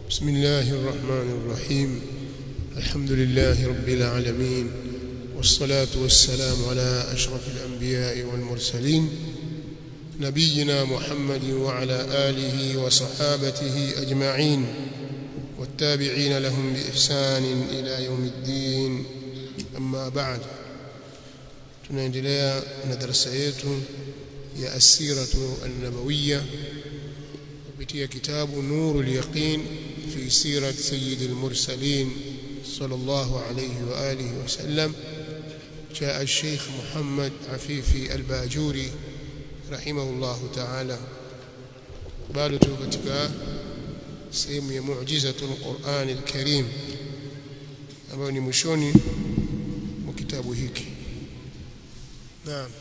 بسم الله الرحمن الرحيم الحمد لله رب العالمين والصلاة والسلام على أشرف الأنبياء والمرسلين نبينا محمد وعلى آله وصحابته أجمعين والتابعين لهم بإحسان إلى يوم الدين أما بعد tunaendelea na darasa yetu ya asiratu an-nabawiyya kupitia kitabu nurul yaqin fi sirat sayyid al-mursalin sallallahu alayhi wa alihi wa sallam cha al-sheikh Muhammad Afifi al-Bajuri rahimahullahu ta'ala bado tu katika sehemu ya mu'jizatul Qur'an al-Karim ambayo ni mwishoni mwa kitabu hiki نعم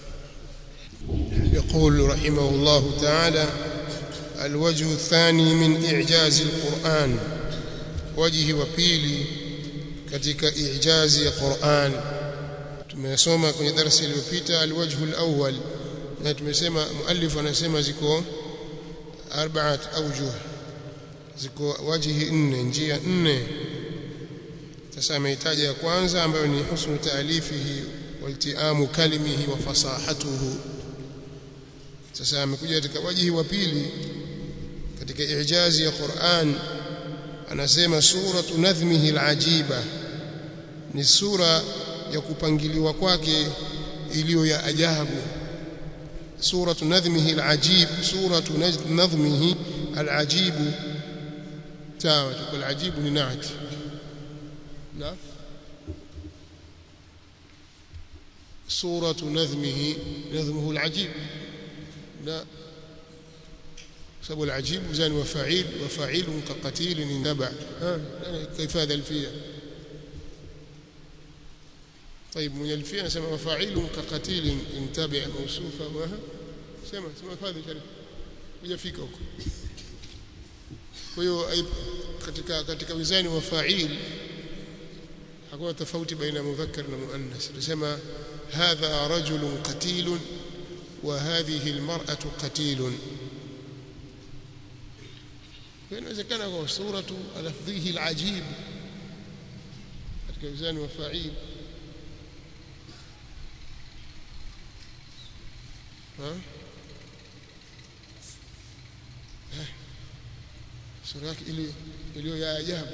يقول رحمه الله تعالى الوجه الثاني من إعجاز القرآن وجه وبيلي katika ijazi ya Qur'an tumesoma kwenye darasa iliyopita alwajhu alawwal na tumesema muallif anasema ziko arba'at awjuh ziko wajhi nne njia nne sasa amehitaja ya kwanza ambayo ni husnu taalifihi waltiamu kalimihi wa fasahatuhu sasa amekuja katika wajihi wa pili katika ijazi ya Qur'an anasema suratu nadhmihi alajiba ni sura ya kupangiliwa kwake iliyo ya ajabu suratu nadhmihi alajib suratu nadhmihi alajibu sawa tukul ajibu ni naat na صورة نظمه نظمه العجيب لا سبب العجيب زان وفعيل وفعيل كقتيل اندبع ها كيف هذا الفية طيب من الفية نسمى وفعيل كقتيل انتبع موصوفة وها سمع سمع هذا شريف hujafika huko kwa hiyo katika katika wizani wa fa'il hakuna tofauti baina mudhakkar na muannas tunasema هذا رجل قتيل وهذه المرأة قتيل فإنوezekana kwa suratu lafdhihi alajib katika wizani wa fa'il ha sura yake ile iliyo ya ajabu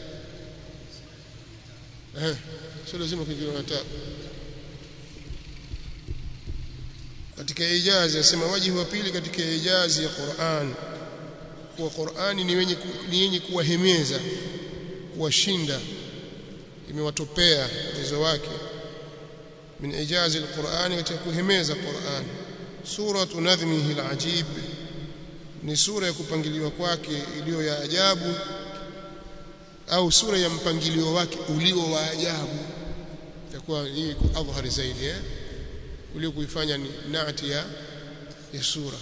eh sio lazima kuingia na tabu katika ijazi asema wajibu wa pili katika ijazi ya Qur'an kuwa Qur'ani ni wenye ni yenye kuwahemeza kuwashinda imewatopea uwezo wake min ijazi al-Qur'an katika kuhemeza Qur'an suratu nadhmihi al-ajib ni sura ya kupangiliwa kwake iliyo ya ajabu au sura ya mpangilio wake ulio wa ajabu itakuwa hii kuadhhari zaidi eh ulio kuifanya ni naati ya, ya sura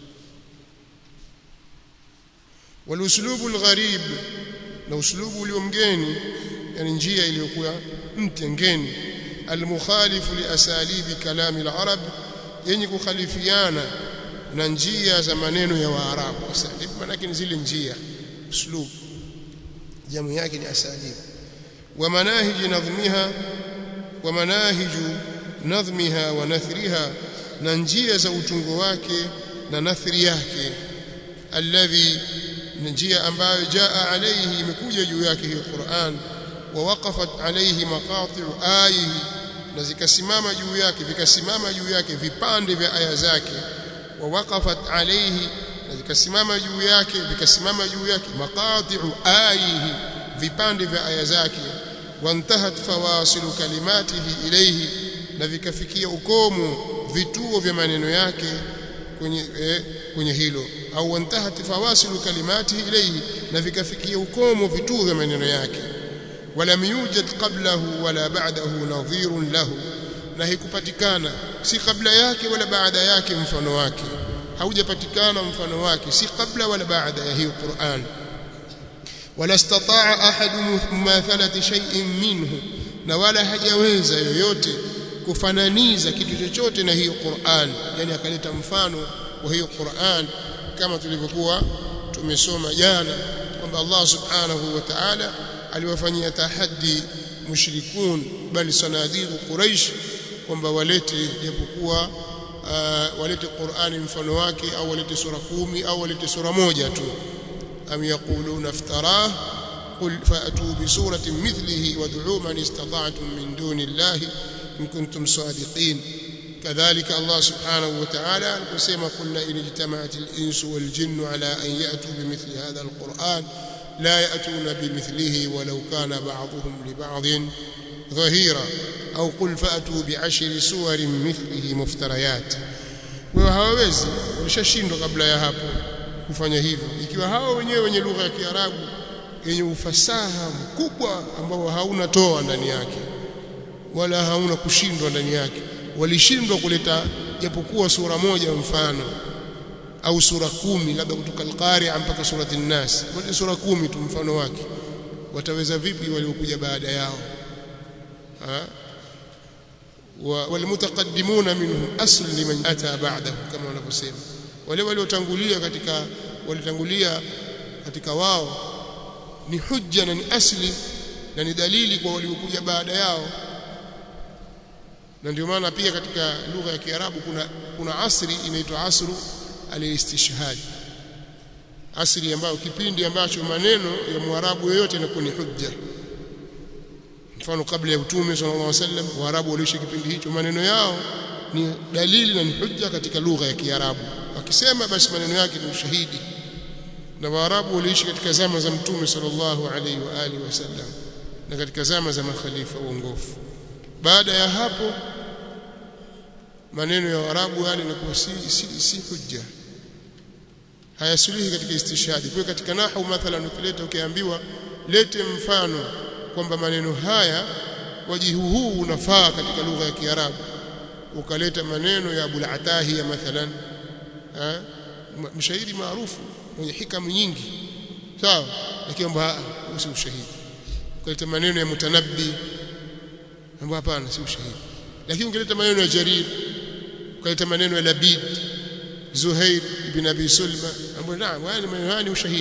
waluslubu algharib na uslubu ulio mgeni yani njia iliyokuwa mpya ngeni almukhalifu liasalibi kalami alarab yenye kukhalifiana na njia za maneno ya waarabu asalib maana ni zile njia uslub jamu yake ni asalib wa manahiji nadhmiha wa manahiju nadhmiha wa nathriha na njia za utungo wake na nathri yake alladhi njia ambayo jaa alayhi imekuja juu yake hiyo Qur'an wa waqafat alayhi maqati'u ayihi na zikasimama juu yake vikasimama juu yake vipande vya aya zake wa waqafat alayhi na zikasimama juu yake vikasimama juu yake maqati'u ayihi vipande vya aya zake wantahat fawasilu kalimatihi ilayhi na vikafikia ukomo vituo vya maneno yake kwenye eh, kwenye hilo au wantahat fawasilu kalimati ilayhi na vikafikia ukomo vituo vya maneno yake wala yujad qablahu wala ba'dahu nadhirun lahu na hikupatikana si kabla yake wala baada yake mfano wake haujapatikana mfano wake si kabla wala baada ya hiyo Qur'an wala istata'a ahadu mumathalati shay'in minhu na wala hajaweza yoyote kufananiza kitu chochote na hiyo Qur'an yani akaleta mfano wa hiyo Qur'an kama tulivyokuwa tumesoma jana kwamba Allah subhanahu wa ta'ala aliwafanyia tahaddi mushrikun bali sanadiqu quraish kwamba walete japokuwa uh, walete Qur'ani mfano wake au walete sura kumi au walete sura moja tu am yaquluna iftarah qul fa'tu bi suratin mithlihi wad'u man istata'tum min duni Allahi in kuntum sadiqin كذلك الله سبحانه وتعالى كما قلنا إن اجتمعت الإنس والجن على أن يأتوا بمثل هذا القرآن لا يأتون بمثله ولو كان بعضهم لبعض ظهيرا أو قل فأتوا بعشر سور مثله مفتريات وهawawezi walishashindwa kabla ya hapo kufanya hivyo ikiwa hao wenyewe wenye lugha ya Kiarabu yenye ufasaha mkubwa ambao hauna toa ndani yake wala hauna kushindwa ndani yake walishindwa kuleta japokuwa sura moja mfano au sura kumi labda kutoka al-Qari'a mpaka surati an-Nas wale sura kumi tu mfano wake wataweza vipi waliokuja baada yao ha walmutaqaddimuna minhum asl liman ata ba'dahu kama wanavyosema wale waliotangulia katika walitangulia katika wao ni hujja na ni asli na ni dalili kwa waliokuja baada yao na ndio maana pia katika lugha ya Kiarabu kuna kuna asri inaitwa asru al-istishhad asri ambayo kipindi ambacho maneno ya Mwarabu yoyote yanakuwa ni hujja mfano kabla ya utume sallallahu alaihi wasallam Waarabu waliishi kipindi hicho maneno yao ni dalili na ni hujja katika lugha ya Kiarabu wakisema basi maneno yake ni ushahidi na Waarabu waliishi katika zama za mtume sallallahu alaihi wa alihi wasallam na katika zama za makhalifa uongofu baada ya hapo maneno ya Waarabu yale yanakuwa si, si, si hujja hayasuluhi katika istishhadi kwa katika nahwu mathalan ukileta ukiambiwa lete mfano kwamba maneno haya wajihu huu unafaa katika lugha ya Kiarabu ukaleta maneno ya Abu al-Atahiya mathalan ha? mshairi maarufu mwenye hikamu nyingi sawa lakini kwamba si ushahidi ukaleta maneno ya Mutanabbi ambapo hapana si ushahidi lakini ungeleta maneno ya Jarir ukaleta maneno ya Labid Zuhair ibn Abi Sulma ambapo naam haya maneno haya ni ushahidi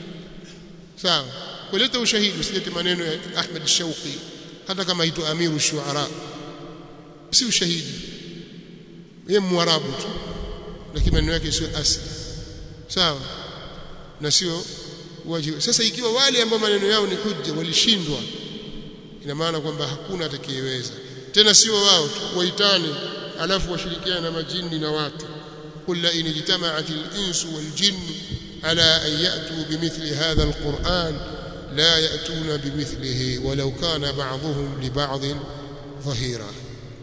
sawa kuleta ushahidi usilete maneno ya Ahmad Shauqi hata kama aitwa Amiru Shuara si ushahidi yeye mwarabu tu lakini maneno yake sio asli sawa na sio wajibu sasa ikiwa wale ambao maneno yao ni hujja walishindwa ina maana kwamba hakuna atakayeweza tena sio wao tu waitane alafu washirikiane na majini na watu قل إن اجتمعت الإنس والجن على أن يأتوا بمثل هذا القرآن لا يأتون بمثله ولو كان بعضهم لبعض ظهيرا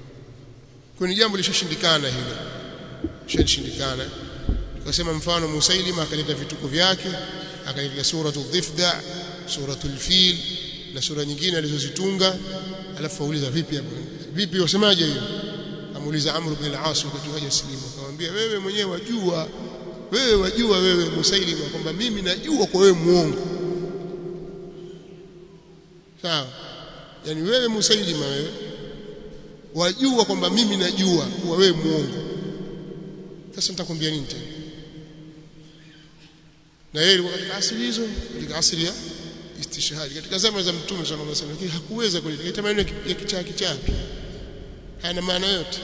كن jambo lishashindikana hilo lishashindikana tukasema mfano Musailima akaleta vituko vyake akaleta suratu dhifda suratu al-fil na sura nyingine alizozitunga alafu auliza vipi hapo vipi wasemaje hiyo amuuliza Amr ibn al-As wakati haja silimu akamwambia wewe mwenyewe wajua wewe wajua wewe Musailima kwamba mimi najua kwa wewe muongo sawa yani wewe Musailima wewe wajua kwamba mimi najua kuwa wewe muongo sasa nitakwambia nini tena na yeye alikuwa katika asili hizo katika asili ya istishhadi katika zama za mtume sallallahu alaihi wasallam lakini hakuweza kuleta maneno ya kichaa kichaa hana maana yote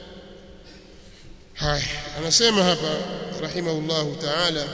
haya anasema hapa rahimahullahu ta'ala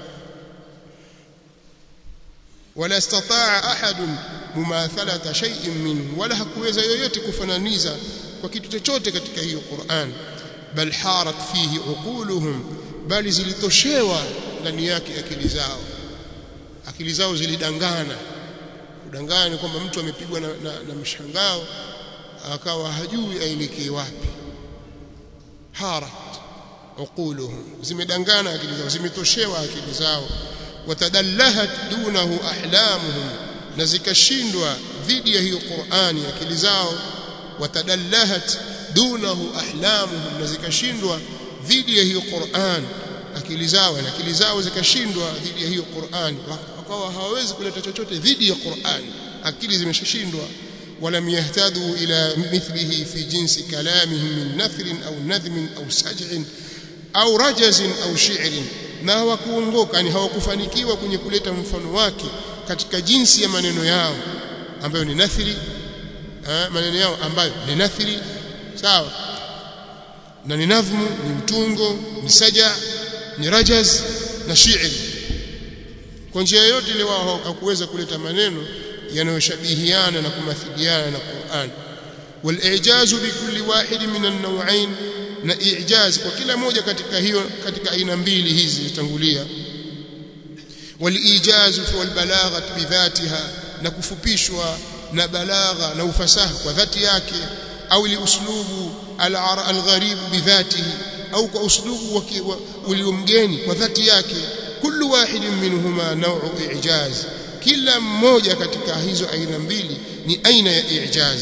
wala istataa ahad mumathalata shay'in minhu wala hakuweza yoyote kufananiza kwa kitu chochote katika hiyo Qur'an bal harat fihi uquluhum bali zilitoshewa ndani yake akili zao akili zao zilidangana kudangana ni kwamba mtu amepigwa na, na, na mshangao akawa hajui aelekee wapi harat uquluhum zimedangana akili zao zimetoshewa akili zao watadallahat dunahu ahlamuhum na zikashindwa dhidi ya hiyo Qur'ani akili zao watadallahat dunahu ahlamuhum na zikashindwa dhidi ya hiyo Qur'an akili zao na akili zao zikashindwa dhidi ya hiyo Qur'an wakawa hawawezi kuleta chochote dhidi ya Qur'an akili zimeshashindwa ولم يهتدوا إلى مثله في جنس كلامهم من نثر أو نذم أو سجع أو رجز أو شعر na hawakuongoka yani hawakufanikiwa kwenye kuleta mfano wake katika jinsi ya maneno yao ambayo ni nathiri eh, maneno yao ambayo ni nathiri sawa na ni nadhmu ni mtungo ni saja ni rajaz na shi'ri kwa njia yote ile wao hawakuweza kuleta maneno yanayoshabihiana na kumathiliana na Qur'an wal-i'jaz bi kulli wahid min an-naw'ain na i'jaz kwa kila moja katika hiyo katika aina mbili hizi zitangulia wal-i'jaz wal balagha bidhatiha na kufupishwa na balagha na ufasaha kwa dhati yake au li uslubu al-gharib bidhatihi au kwa uslubu uliomgeni kwa dhati yake kullu wahidin minhuma naw'u i'jaz kila mmoja katika hizo aina mbili ni aina ya i'jaz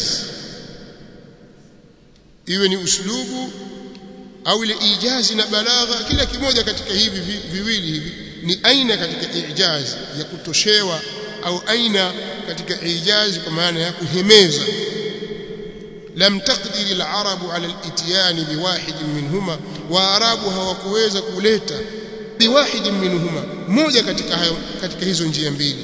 iwe ni uslubu au ile ijazi na balagha kila kimoja katika hivi viwili hivi ni aina katika ijaz ya kutoshewa au aina katika ijaz kwa maana ya kuhemeza lam taqdir al-arabu ala al-ityan biwahid minhuma wa arabu hawakuweza kuleta biwahid minhuma moja katika hayo katika hizo njia mbili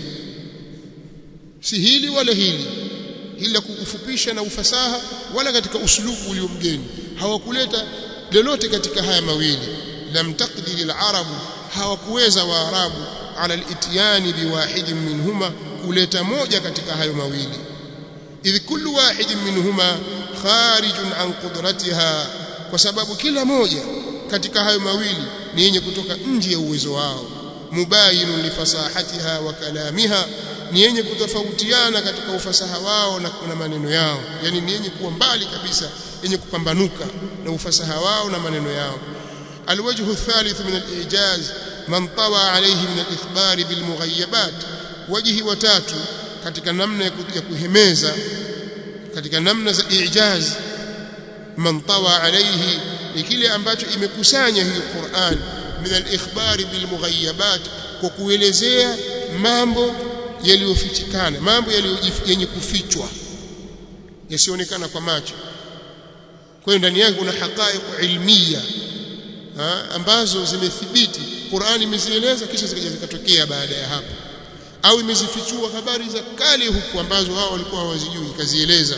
si hili wala hili hili la kufupisha na ufasaha wala katika uslubu uliomgeni hawakuleta lolote katika haya mawili lam taqdir al-arabu hawakuweza waarabu ala al-ityan biwahid minhuma kuleta moja katika hayo mawili idh kullu wahid minhuma kharijun an qudratiha kwa sababu kila moja katika hayo mawili ni yenye kutoka nje ya uwezo wao mubayinun lifasahatiha wa kalamiha ni yenye kutofautiana katika ufasaha wao na, na maneno yao yani ni yenye kuwa mbali kabisa yenye kupambanuka na ufasaha wao na maneno yao alwajhu thalith min alijaz man tawa alayhi min alithbar bilmughayabat wajhi watatu katika namna ya kuhemeza katika namna za ijaz man tawa alayhi ni kile ambacho imekusanya hiyo Qur'an min al-ikhbari bil mughayabat kwa kuelezea mambo yaliyofichikana mambo yenye kufichwa yasionekana kwa macho kwa hiyo ndani yake kuna haqaiq ilmiya ambazo zimethibiti Qur'an imezieleza kisha zikaja zikatokea baada ya hapo au imezifichua habari za kale huku ambazo wao walikuwa hawazijui ikazieleza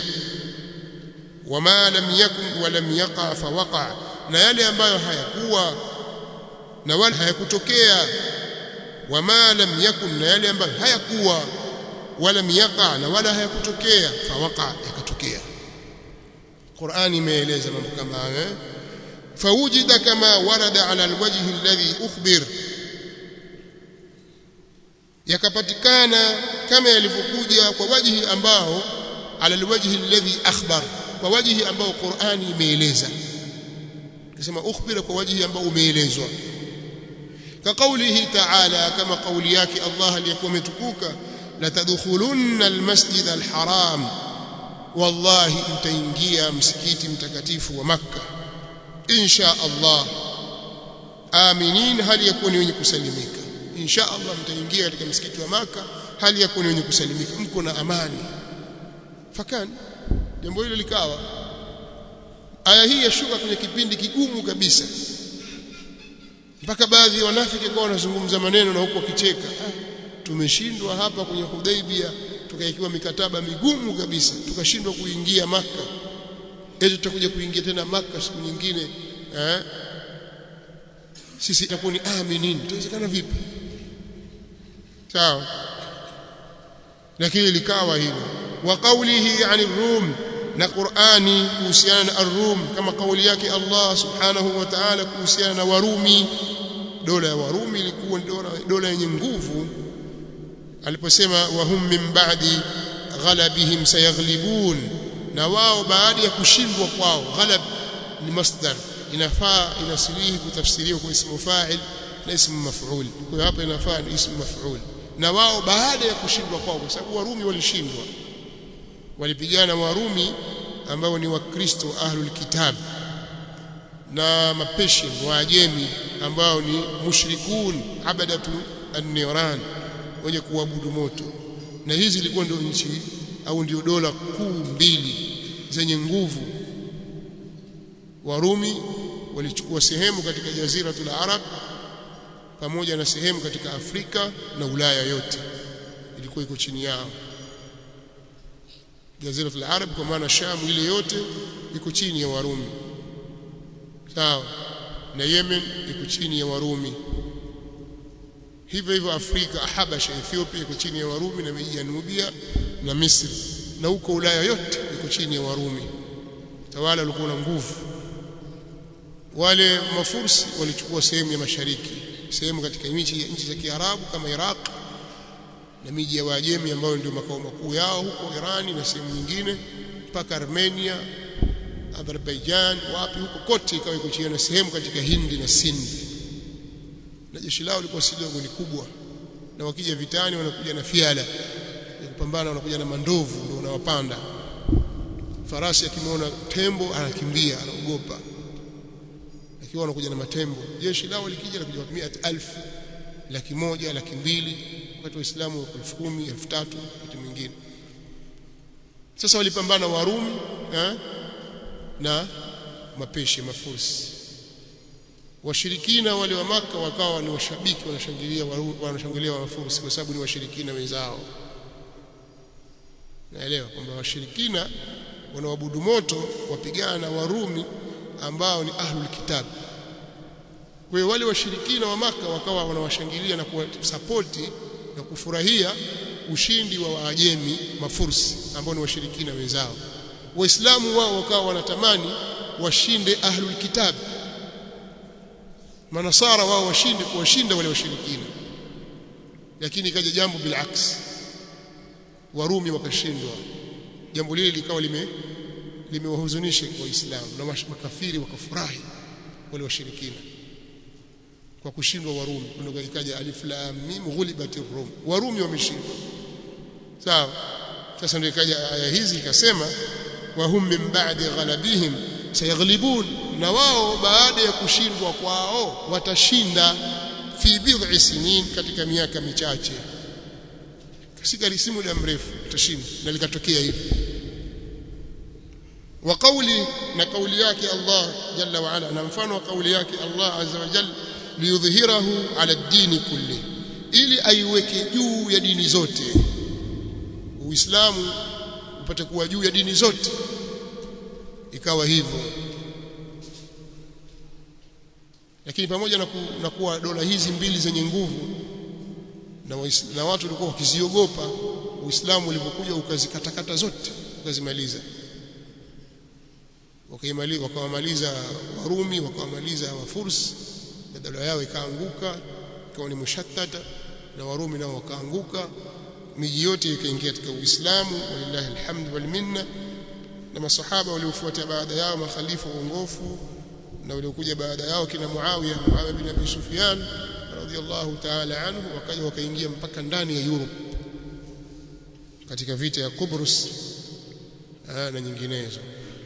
wama lam yakun wa lam yaqa fawaqa na yale ambayo hayakuwa na wala hayakutokea wama lam yakun na yale ambayo hayakuwa wala yaqa na wala hayakutokea fawaqa yakatokea Qur'ani imeeleza mambo kama hayo fawujida kama warada ala alwajhi alladhi ukhbir yakapatikana kama yalivyokuja kwa wajhi ambao ala alwajhi alladhi akhbar kwa wajhi ambao Qur'ani imeeleza kisema ukhbira kwa wajhi ambao umeelezwa كقوله تعالى كما قول yake Allah aliyekuwa umetukuka la tadkhulunna almasjid alharam wallahi mtaingia msikiti mtakatifu wa makka insha Allah aminin hali yakuni wenye kusalimika insha Allah mtaingia katika msikiti wa maka hali yakuni wenye kusalimika mko na amani fakani jambo hilo likawa aya hii yashuka kwenye kipindi kigumu kabisa mpaka baadhi ya wanafiki kwa wanazungumza maneno na huko wakicheka tumeshindwa hapa kwenye Hudaibia tukaikiwa mikataba migumu kabisa tukashindwa kuingia maka eti tutakuja kuingia tena maka siku nyingine eh sisi itakuwa ni aminin itawezekana vipi sawa lakini likawa hilo wa qawlihi ani rum na Qur'ani kuhusiana na ar-Rum kama kauli yake Allah subhanahu wa ta'ala kuhusiana na Warumi dola ya Warumi ilikuwa dola dola yenye nguvu aliposema wahum min ba'di ghalabihim sayaghlibun na wao baada ya kushindwa kwao ghalab ni masdar inafaa inasilihi kutafsiriwa kwa ismu fa'il na ismu maf'ul kwa hiyo hapa inafaa ni ismu maf'ul na wao baada ya kushindwa kwao kwa sababu Warumi walishindwa walipigana Warumi ambao ni wakristo ahlul kitab na mapeshian waajemi ambao ni mushrikun abadatu an-niran wenye kuabudu moto na hizi zilikuwa ndio nchi au ndio dola kuu mbili zenye nguvu Warumi walichukua sehemu katika jaziratul Arab pamoja na sehemu katika Afrika na Ulaya yote ilikuwa iko chini yao Jazira al-Arab kwa maana Sham ile yote iko chini ya Warumi sawa na Yemen iko chini ya Warumi hivyo hivyo Afrika Habasha Ethiopia iko chini ya Warumi na miji ya Nubia na Misri na huko Ulaya yote iko chini ya Warumi tawala walikuwa na nguvu wale mafursi walichukua sehemu ya mashariki sehemu katika miji nchi za Kiarabu kama Iraq na miji ya Waajemi ambayo ndio makao makuu yao huko Irani na sehemu nyingine mpaka Armenia Azerbaijan wapi huko kote ikawa iko chini na sehemu katika Hindi na Sindi na jeshi lao lilikuwa si dogo ni kubwa na wakija vitani wanakuja na fiala ya kupambana wanakuja na mandovu ndio unawapanda farasi akimwona tembo anakimbia anaogopa akiwa wanakuja na matembo jeshi lao likija likuja kwa 100000 laki moja laki mbili wakati waislamu elfu kumi elfu tatu wakati mwingine sasa walipambana warumi eh, na mapeshi mafursi washirikina wale wa maka wakawa ni washabiki wanashangilia wanashangilia wafursi kwa sababu ni washirikina wenzao naelewa kwamba washirikina wanaoabudu moto wapigana na warumi ambao ni ahlul kitab kwa hiyo wale washirikina wa maka wakawa wanawashangilia na kuwasapoti na kufurahia ushindi wa Waajemi mafursi ambao ni washirikina wenzao waislamu wao wakawa wanatamani washinde ahlul kitab manasara wao washinde kuwashinda wale washirikina lakini ikaja jambo bilaks warumi wakashindwa jambo lile likawa lime limewahuzunisha waislamu na makafiri wakafurahi wale washirikina kwa kushindwa warumi ndio ikaja alif lam mim ghulibatir rum warumi wameshindwa sawa sasa ndio ikaja aya hizi ikasema wa hum min ba'di ghalabihim sayaghlibun na wao baada ya kushindwa kwao watashinda fi bid'i sinin katika miaka michache katika si muda mrefu utashinda na likatokea hivi wa kauli na kauli yake Allah jalla wa ala na mfano wa kauli yake Allah azza wa jalla liyudhhirahu ala dini kulli ili aiweke juu ya dini zote uislamu upate kuwa juu ya dini zote ikawa hivyo lakini pamoja na, ku, na kuwa dola hizi mbili zenye nguvu na, na watu walikuwa wakiziogopa uislamu ulipokuja ukazikatakata zote ukazimaliza wakaimaliza wakawamaliza warumi wakawamaliza wafursi na dola yao ikaanguka ikawa ni mushattata na warumi nao wakaanguka miji yote ikaingia katika uislamu walillahi alhamdu wal minna na masahaba waliofuata baada yao makhalifa uongofu na waliokuja baada yao kina Muawiya Muawiya bin Abi Sufyan radhiyallahu ta'ala anhu wakaja wakaingia mpaka ndani ya Europe katika vita ya Kubrus na nyinginezo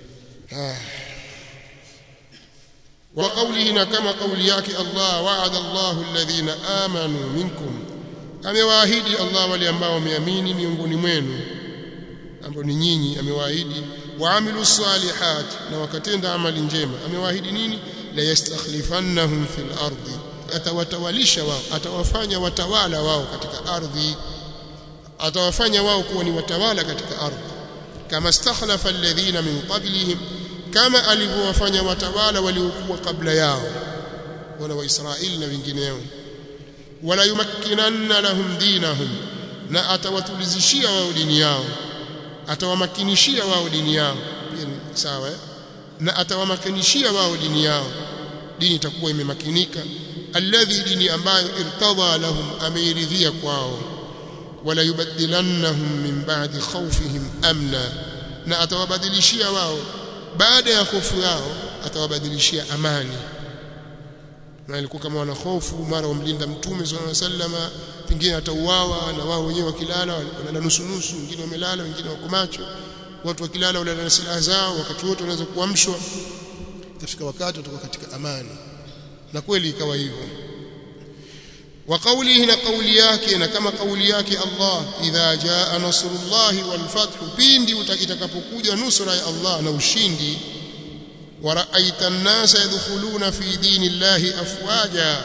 wa qawlihi na kama kauli yake Allah wa'ada Allahu alladhina amanu minkum amewaahidi Allah wale ambao wameamini miongoni mwenu ambao ni nyinyi amewaahidi waamilu salihat na wakatenda amali njema amewaahidi nini la yastakhlifannahum fil ardi atawatawalisha wao atawafanya watawala wao katika ardhi atawafanya wao kuwa ni watawala katika ardhi kama stakhlafa alladhina min qablihim kama alivyowafanya watawala waliokuwa kabla yao wana wa Israeli na wengineo wala yumakkinanna lahum dinahum na atawatulizishia wao dini yao atawamakinishia wao dini yao pia sawa eh? na atawamakinishia wao dini yao dini itakuwa imemakinika alladhi dini ambayo irtadha lahum ameiridhia kwao wala yubaddilannahum min ba'di khawfihim amna na atawabadilishia wao baada ya hofu yao atawabadilishia amani na ilikuwa kama wana hofu mara wamlinda mtume sallallahu alaihi wasallama pengine atauawa na wao wenyewe wakilala wanalala nusu nusu wengine wamelala wengine wako macho watu wakilala walala na silaha zao wakati wote wanaweza kuamshwa itafika wakati watakuwa katika amani na kweli ikawa hivyo wa qawlihi na qawli yake na kama qawli yake Allah idha jaa nasrullahi wal fathu pindi itakapokuja nusra ya Allah na ushindi ورأيت الناس يدخلون في دين الله أفواجا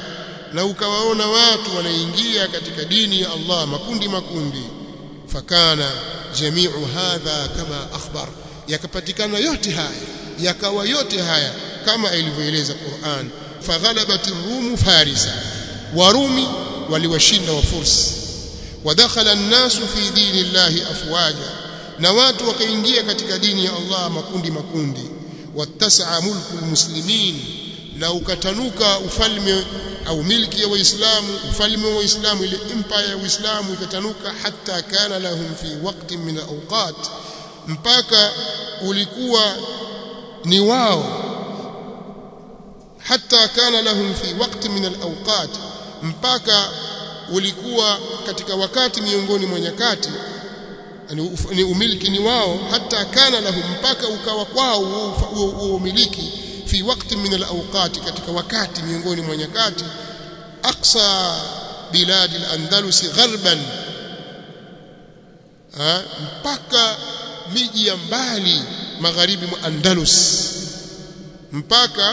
na ukawaona watu wanaingia katika dini ya Allah makundi makundi fakana jamiu hadha kama akhbar yakapatikana yote haya yakawa yote haya kama ilivyoeleza Qur'an faghalabat ar-rum farisa warumi waliwashinda wafursi wadakhala an-nasu fi dini llahi afwaja na watu wakaingia katika dini ya Allah makundi makundi wattasa'a mulku almuslimin na ukatanuka ufalme au milki ya waislamu ufalme wa waislamu ile empire ya waislamu ikatanuka hatta kana lahum fi waqtin min alawqat mpaka ulikuwa ni wao hatta kana lahum fi waqtin min alawqat mpaka ulikuwa katika wakati miongoni mwa nyakati ni umiliki ni wao hata kana lahum mpaka ukawa kwao huo umiliki fi wakati min alawqat katika wakati miongoni mwa nyakati aqsa bilad al-andalus gharban mpaka miji ya mbali magharibi mwa Andalus mpaka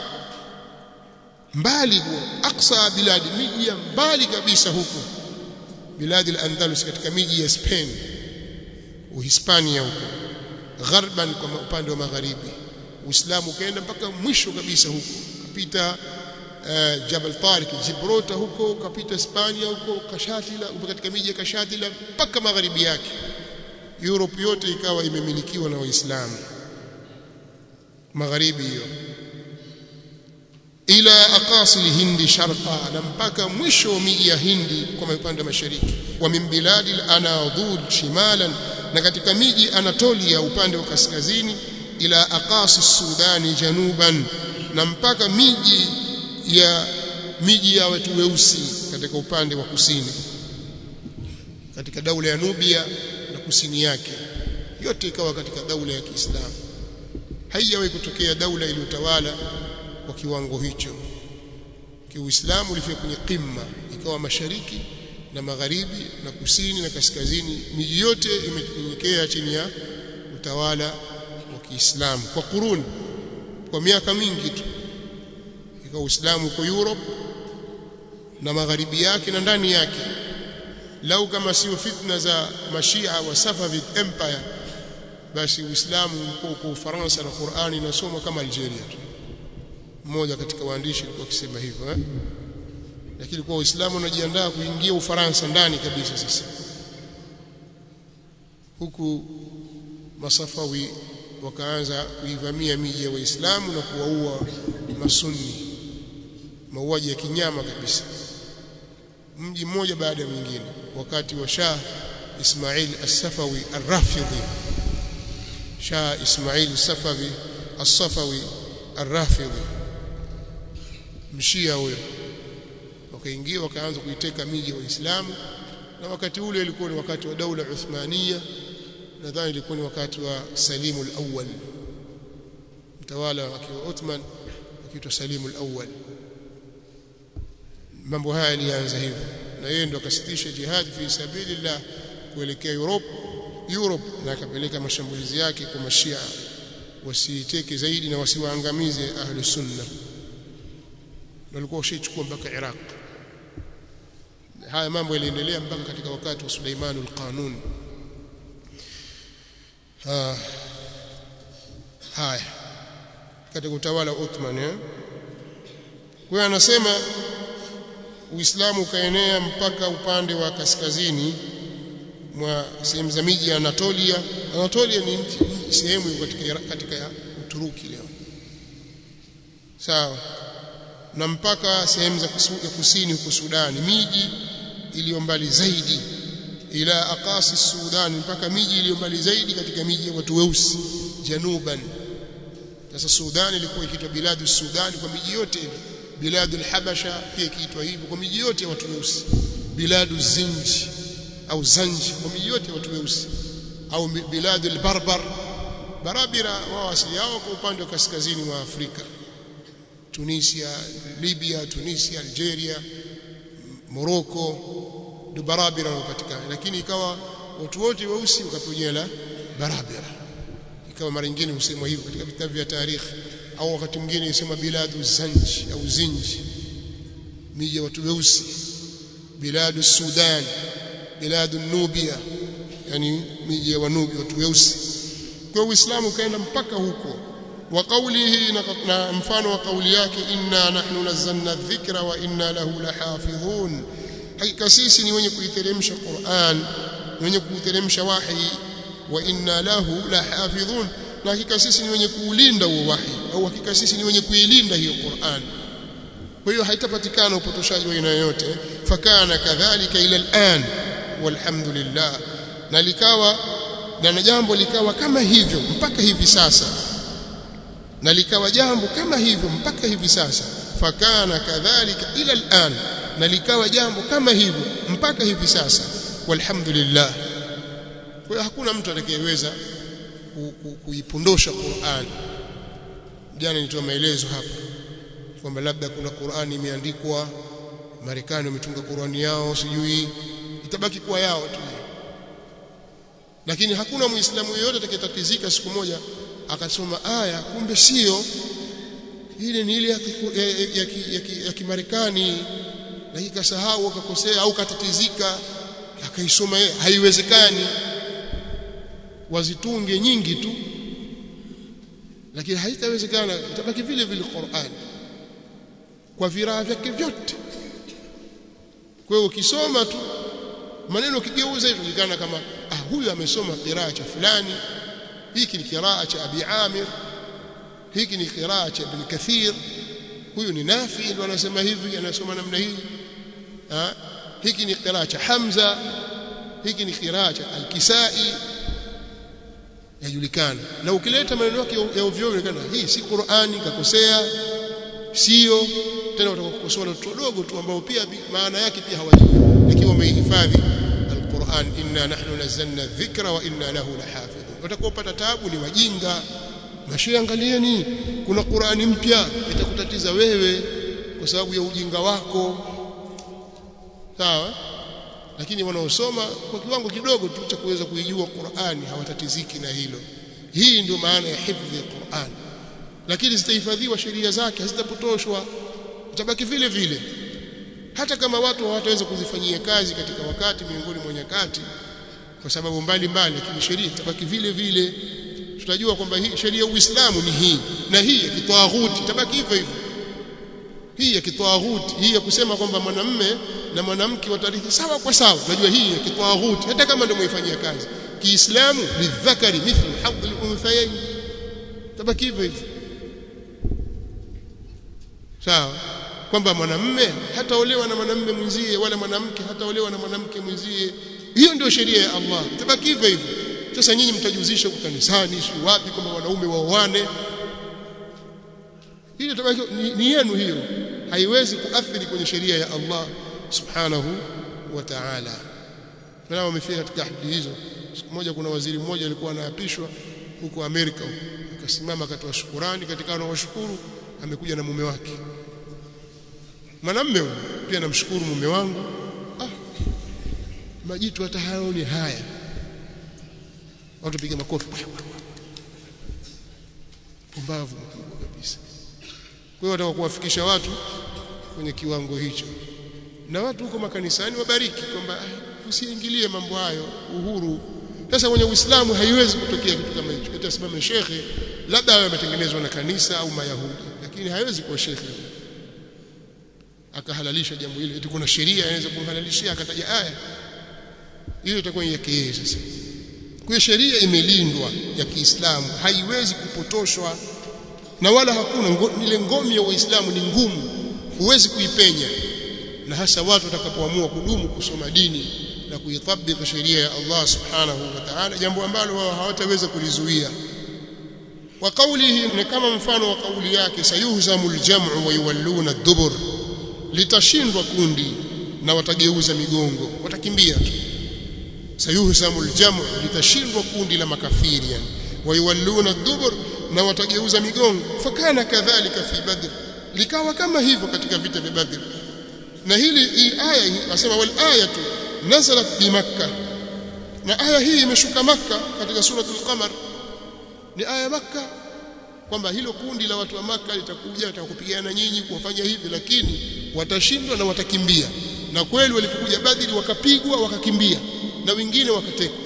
mbali aqsa bilad miji ya mbali kabisa huko bilad al-andalus katika miji ya Spain Uhispania huko gharban kwa upande wa magharibi Uislamu ukaenda mpaka mwisho kabisa huko kapita uh, Jabal Tariq Gibraltar huko kapita Hispania huko Kashatila katika miji ya Kashatila mpaka magharibi yake Europe yote ikawa imemilikiwa na Waislamu magharibi hiyo ila aqasi hindi sharqa na mpaka mwisho wa miji ya Hindi kwa upande wa mashariki wa min biladi al-anadud shimalan na katika miji Anatolia upande wa kaskazini ila aqasi Sudani januban na mpaka miji ya miji ya watu weusi katika upande wa kusini katika daula ya Nubia na kusini yake yote ikawa katika daula ya Kiislamu haijawahi kutokea daula iliyotawala kwa kiwango hicho kiuislamu ulifika kwenye qimma ikawa mashariki na magharibi na kusini na kaskazini miji yote imenyenyekea chini ya utawala wa Kiislamu kwa kuruni kwa miaka mingi tu ikawa Uislamu uko Europe na magharibi yake na ndani yake lau kama sio fitna za mashia wa Safavid Empire basi Uislamu uko uko Ufaransa na Qur'ani inasoma kama Algeria tu mmoja katika waandishi alikuwa akisema hivyo eh lakini kwa Uislamu unajiandaa kuingia Ufaransa ndani kabisa sasa huku masafawi wakaanza kuivamia miji ya Waislamu na kuwaua masunni mauaji ya kinyama kabisa mji mmoja baada ya mwingine wakati wa Shah Ismail As-Safawi Ar-Rafidhi Shah Ismail As-Safawi As-Safawi Ar-Rafidhi mshia huyo wakaingia wakaanza kuiteka miji ya Waislamu na wakati ule ilikuwa ni wakati wa daula Uthmania nadhani ilikuwa ni wakati wa Salimu al-Awwal mtawala wa Ottoman akiitwa Salimu al-Awwal mambo haya yalianza hivyo na yeye ndo akasitisha jihad fi sabilillah kuelekea Europe Europe na akapeleka mashambulizi yake kwa mashia wasiiteke zaidi na wasiwaangamize ahli sunna walikuwa washachukua mpaka Iraq haya mambo yaliendelea mpaka katika wakati wa Suleiman al-Qanun ha haya katika utawala wa Ottoman eh kwa anasema Uislamu ukaenea mpaka upande wa kaskazini mwa sehemu za miji ya Anatolia Anatolia ni sehemu katika katika Uturuki leo sawa na mpaka sehemu za kusini huko Sudani miji iliyo mbali zaidi ila aqasi Sudan mpaka miji iliyo mbali zaidi katika miji ya watu weusi januban sasa Sudan ilikuwa ikiitwa biladu Sudan kwa miji yote ile biladu al-Habasha pia ikiitwa hivyo kwa miji yote ya watu weusi biladu Zinji au Zanji kwa miji yote ya watu weusi au biladu al-Barbar Barabira wao asili yao kwa upande wa kaskazini wa Afrika Tunisia Libya Tunisia Algeria Morocco ndio barabara wanapatikana lakini ikawa watu wote weusi wakapewa jina la barabara ikawa mara nyingine husemwa hivyo katika vitabu vya tarikhi au wakati mwingine husema biladu zanji au zinji miji ya watu weusi biladu Sudan biladu Nubia yani miji ya wanubi watu weusi kwa Uislamu kaenda mpaka huko wa qawlihi na mfano wa kauli yake inna nahnu nazzalna dhikra wa inna lahu lahafidhun hakika sisi ni wenye kuiteremsha Qur'an wenye kuiteremsha wahi wa inna lahu lahafidhun na hakika sisi ni wenye kuulinda huo wahi au hakika sisi ni wenye kuilinda hiyo Qur'an kwa hiyo haitapatikana upotoshaji wa aina yoyote fakana kadhalika ila al'an walhamdulillah na likawa na jambo likawa kama hivyo mpaka hivi sasa na likawa jambo kama hivyo mpaka hivi sasa fakana kadhalika ila al'an na likawa jambo kama hivyo mpaka hivi sasa walhamdulillah kwa hiyo hakuna mtu atakayeweza kuipondosha Qur'an jana nitoa maelezo hapa kwamba labda kuna Qur'ani imeandikwa Marekani wametunga Qur'ani yao sijui itabaki kuwa yao tu lakini hakuna muislamu yeyote atakayetatizika siku moja akasoma aya kumbe sio ile ni ile ya, ya, ya, ya, ya kimarekani lakini kasahau akakosea au katatizika akaisoma haiwezekani wazitunge nyingi tu lakini haitawezekana itabaki vile vile Qur'an kwa viraa vyake vyote kwa hiyo ukisoma tu maneno ukigeuza itajikana kama ah huyu amesoma qiraa cha fulani hiki ni qiraa cha Abi Amir hiki ni qiraa cha Ibn Kathir huyu ni Nafi ndio anasema hivi anasoma namna hii ah hiki ni qiraa cha Hamza hiki ni qiraa cha Al-Kisai yajulikana na ukileta maneno yake ya ovyo inaonekana hii si Qur'ani kakosea sio tena watakosoa watoto wadogo tu ambao pia maana yake pia hawajui ikiwa umehifadhi alquran inna nahnu nazzalna dhikra wa inna lahu lahafidhun watakopata taabu ni wajinga mashia angalieni kuna Qur'ani mpya itakutatiza wewe kwa sababu ya ujinga wako sawa lakini wanaosoma kwa kiwango kidogo tu cha kuweza kuijua Qur'ani hawatatiziki na hilo hii ndio maana ya hifdhi Qur'an lakini zitahifadhiwa sheria zake hazitapotoshwa utabaki vile vile hata kama watu hawataweza kuzifanyia kazi katika wakati miongoni mwa nyakati kwa sababu mbalimbali lakini sheria itabaki vile vile tutajua kwamba hii sheria ya Uislamu ni hii na hii ya kitawaghuti itabaki hivyo hivyo hii ya kitawaghuti hii ya kusema kwamba mwanamme na mwanamke watarithi sawa kwa sawa unajua hii ya kitawaghuti hata kama ndio muifanyia kazi kiislamu lidhakari mithlu hadhi al-unthayayn tabaki hivyo hivyo sawa kwamba mwanamme hataolewa na mwanamme mwenzie wala mwanamke hataolewa na mwanamke mwenzie hiyo ndio sheria ya Allah itabaki hivyo hivyo sasa nyinyi mtajuzisha huko kanisani si wapi kwamba wanaume waoane hiyo itabaki ni, ni yenu hiyo haiwezi kuathiri kwenye sheria ya Allah subhanahu wa ta'ala na wamefika katika hadi hizo siku moja kuna waziri mmoja alikuwa anaapishwa huko Amerika akasimama akatoa shukurani katika anawashukuru amekuja na mume wake mwanamume pia namshukuru mume wangu ah majitu hata haoni haya watu piga makofi pumbavu mkubwa kabisa kwa hiyo wataka kuwafikisha watu kwenye kiwango hicho na watu huko makanisani wabariki kwamba usiingilie mambo hayo uhuru sasa kwenye Uislamu haiwezi kutokea kitu kama hicho itasimama shekhe labda awe ametengenezwa na kanisa au mayahudi lakini haiwezi kuwa shekhe akahalalisha jambo hili eti kuna sheria inaweza kumhalalishia akataja aya hiyo itakuwa ni yake yeye sasa kwa sheria imelindwa ya Kiislamu haiwezi kupotoshwa na wala hakuna ngo, ile ngome ya Uislamu ni ngumu huwezi kuipenya na hasa watu watakapoamua kudumu kusoma dini na kuitabiki sheria ya Allah subhanahu wa ta'ala jambo ambalo wao hawataweza kulizuia wa qawlihi ni kama mfano wa kauli yake sayuhzamul jam'u wa yuwalluna ad-dubur litashindwa kundi na watageuza migongo watakimbia tu sayuhzamul jam'u litashindwa kundi la makafiri yani wa yuwalluna ad-dubur na watageuza migongo fakana kadhalika fi badr likawa kama hivyo katika vita vya badr na hili hii aya hii nasema wal ayatu nazalat bi makkah na aya hii imeshuka makka katika suratul qamar ni aya makka kwamba hilo kundi la watu wa maka litakuja litakupigana nyinyi kuwafanya hivi lakini watashindwa na watakimbia na kweli walipokuja badri wakapigwa wakakimbia na wengine wakatekwa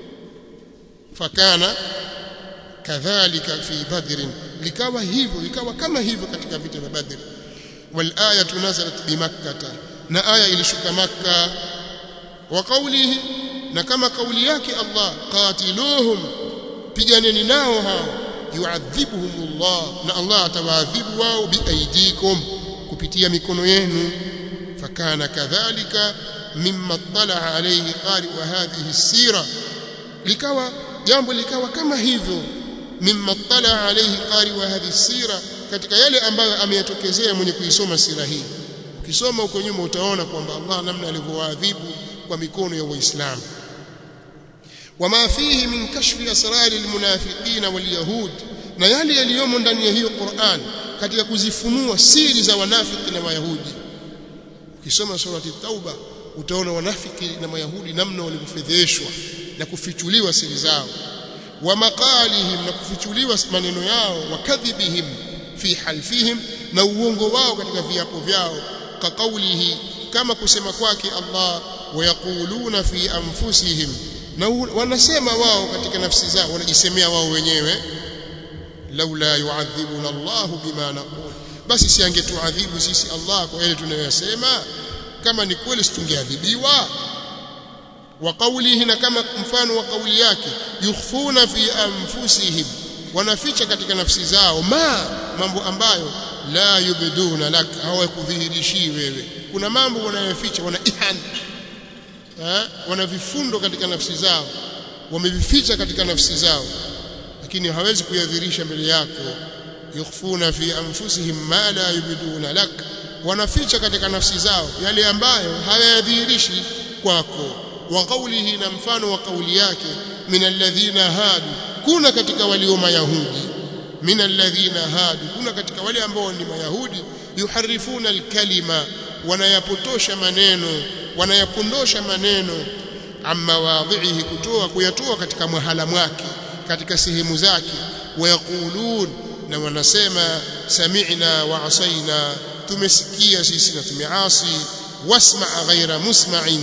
fakana kadhalika fi badr likawa hivyo ikawa kama hivyo katika vita vya badr wal ayatu nazalat bi makkah na aya ilishuka makka wa qawlihi na kama kauli yake Allah qatiluhum piganeni nao hao yuadhibuhumullah na Allah atawaadhibu wao biaidikum kupitia mikono yenu fakana kadhalika mimma talaa alayhi qari wa hadhihi sira likawa jambo likawa kama hivyo mimma talaa alayhi qari wa hadhihi sira katika yale ambayo ameyatokezea mwenye kuisoma sira hii ukisoma huko nyuma utaona kwamba Allah namna alivyowaadhibu kwa mikono ya waislamu wama fihi min kashfi asrari almunafiqin walyahud na yale yaliyomo ndani ya hiyo Qur'an katika kuzifunua siri za wanafiki na mayahudi ukisoma surati tauba utaona wanafiki na mayahudi namna walivyofedheshwa na kufichuliwa siri zao wa maqalihim na kufichuliwa maneno yao wa kadhibihim fi halfihim na uongo wao katika viapo vyao ka kaulihi kama kusema kwake Allah wayaquluna fi anfusihim na wanasema wao katika nafsi zao wanajisemea wao wenyewe laula yu'adhibuna Allah bima naqul basi si angetuadhibu sisi Allah kwa yale tunayosema kama ni kweli situngeadhibiwa wa qawlihi na kama mfano wa kauli yake yukhfuna fi anfusihim wanaficha katika nafsi zao ma mambo ambayo la yubduna lak hawakudhihirishi wewe kuna mambo wanayoficha wana ihan wana vifundo katika nafsi zao wamevificha katika nafsi zao lakini hawezi kuyadhirisha mbele yako yukhfuna fi anfusihim ma la yubduna lak wanaficha katika nafsi zao yale ambayo hayadhihirishi kwako wa qawlihi na mfano wa kauli yake min alladhina hadu kuna katika walio mayahudi min alladhina hadu kuna katika wale ambao ni mayahudi yuharifuna alkalima wanayapotosha maneno wanayapondosha maneno amma wadhihi kutoa kuyatoa katika mahala mwake katika sehemu zake wayaqulun na wanasema sami'na wa asaina tumesikia sisi na tumeasi wasma' ghaira musma'in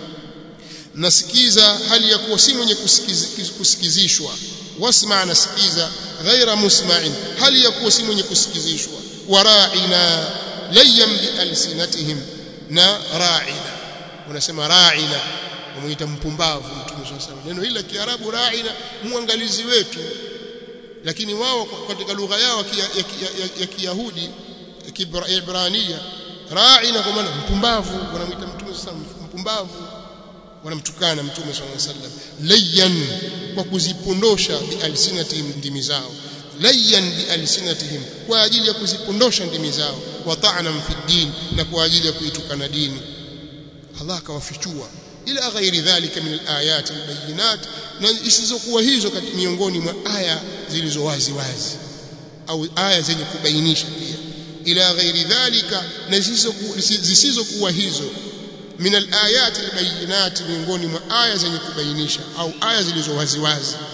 nasikiza hali ya kuwa si mwenye kusikizishwa wasma' nasikiza ghaira musma'in hali ya kuwa si mwenye kusikizishwa wara'ina layyan bi alsinatihim na ra'ina wanasema ra'ina wamuita mpumbavu mtume sallallahu neno hili la kiarabu ra'ina muangalizi wetu lakini wao katika lugha yao ya kiyahudi ya kibrania ra'ina kwa maana mpumbavu wanamuita mtume sallallahu mpumbavu wanamtukana mtume sallallahu alaihi wasallam layyan kwa kuzipondosha bi alsinatihim ndimi zao layyan bi alsinatihim kwa ajili ya kuzipondosha ndimi zao wa ta'nan fi din na kwa ajili ya kuitukana dini Allah akawafichua ila ghairi dhalika min alayat albayinat na isizokuwa hizo miongoni mwa aya zilizo wazi wazi au aya zenye kubainisha pia ila ghairi dhalika na zisizokuwa hizo min alayat albayinat miongoni mwa aya zenye kubainisha au aya zilizo wazi wazi